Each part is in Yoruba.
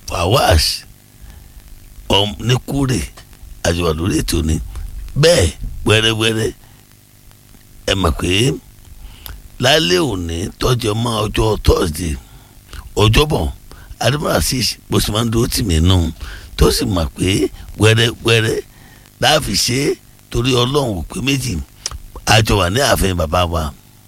Fawaz ní kúrè àjọwà lórí ètò ni bẹ́ẹ̀ wẹ́rẹ́wẹ́rẹ́ ẹ mọ̀ pé lálẹ́ òní tọ́jọ́ mọ́ ọjọ́ Thursday ọjọ́bọ̀ adébọ̀lá sí bó ṣe máa ń dúró tì mí nù tó sì mọ̀ pé wẹ́rẹ́wẹ́rẹ́ láàfin ṣe é torí ọlọ́run ò pé méjì àjọ wà ní ààfin bàbá wa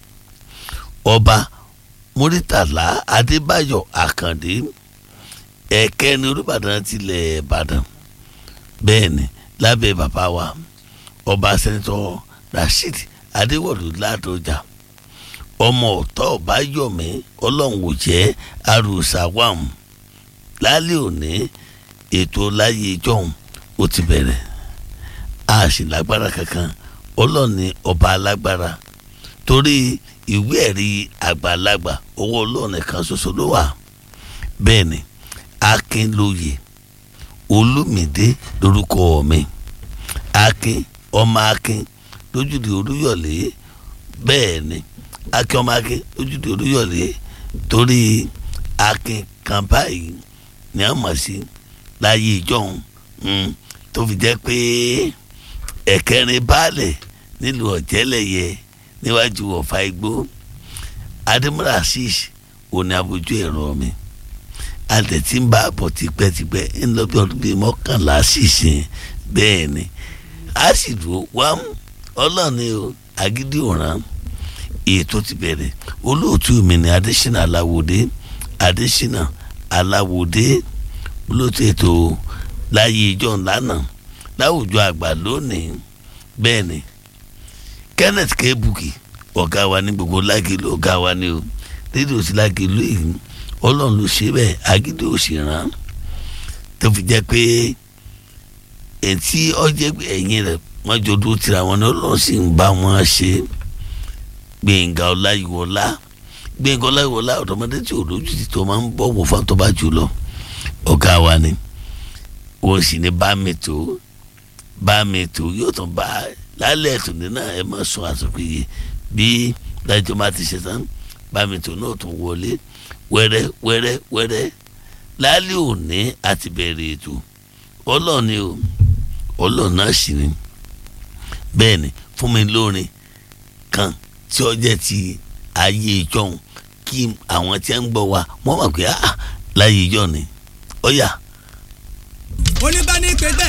ọba Muritala Adébáyọ̀ Àkàndé ẹ̀kẹ́ni Olúbàdàn tilẹ̀ Ìbàdàn bẹ́ẹ̀ ni lábẹ́ bàbá wa ọba sẹ́nitọ́ Rasheed Adéwọ̀lú Ládọjà ọmọ ọ̀tọ́ ọ̀báyọ̀mí ọlọ́run ò jẹ́ arúsàwàm lálẹ́ òní ètò láyé ìjọhún ó ti bẹ̀rẹ̀ a sì lágbára kankan ọlọ́ọ̀ni ọba alágbára torí ìwé ẹ̀rí àgbàlagbà owó ọlọ́ọ̀nì kan ṣoṣo ló wà bẹ́ẹ̀ ni akínlóye olúmídé lórúkọ mi akin ọmọ akin lójúde olúyọ̀lé bẹ́ẹ̀ ni akin ọmọ akin lójúde olúyọ̀lé torí akin kan báyìí ni a mọ̀ sí láyé ìjọhún tó fi jẹ́ pé ẹ̀kẹrin baálẹ̀ nílùú ọ̀jẹ́lẹ̀yẹ níwájú ọ̀fà igbó adémọ́lá asís òní abojú ẹ̀rọ mi àtẹ̀tí ń bá àbọ̀ tipẹ́tipẹ́ ń lọ bí ọdún bíi mọ́kànlá sísìn bẹ́ẹ̀ ni a sì dúró wá ọlọ́ọ̀ni o agídí òràn ètò ti bẹ̀rẹ̀ olóòtú mi ni adésínà aláwòdé adésínà aláwòdé olóòtú ètò láyé ìjọ ńlánà láwùjọ àgbà lónìí bẹ́ẹ̀ ni kenneth kebuki ọ̀gá wa ní gbogbo lágìlú ọ̀gá wa ní o rédíò sí lágìlú yìí ọlọ́run ló ṣe bẹ́ẹ̀ agídí ò sì rán tó fi jẹ́ pé ètí ọjẹ́ ẹ̀yìn rẹ̀ wọ́n jọ dúró tira wọn ni ọlọ́run sì ń bá wọn ṣe gbẹ̀ngà ọláyíwọlá gbẹ̀ngà ọláyíwọlá ọ̀dọ́mọdé tí ò lójú ti tó máa ń bọ̀wọ̀ fún àtọ́bá jù lọ ọ̀gá wa ni wọ́n sì ní bá mi tó bá mi tó yóò tún bá lálẹ́ ẹ̀tún ní náà ẹ má sùn àsopìyè bí dájọ́ máa ti ṣe tán bá mi tó náà tún wọlé wẹ́rẹ́ wẹ́rẹ́ wẹ́rẹ́ lálẹ́ òní àti bẹ̀rẹ̀ ètò ọlọ́ọ̀ni o ọlọ́ọ̀ náà sì ni bẹ́ẹ̀ ni fún mi lórin kan tí ó jẹ́ ti ayé ìjọ́un kí àwọn tí ń gbọ́ wa wọ́n mọ̀ pé láyé ìjọ́ ni ó yá. oníbàní pé bẹ́ẹ̀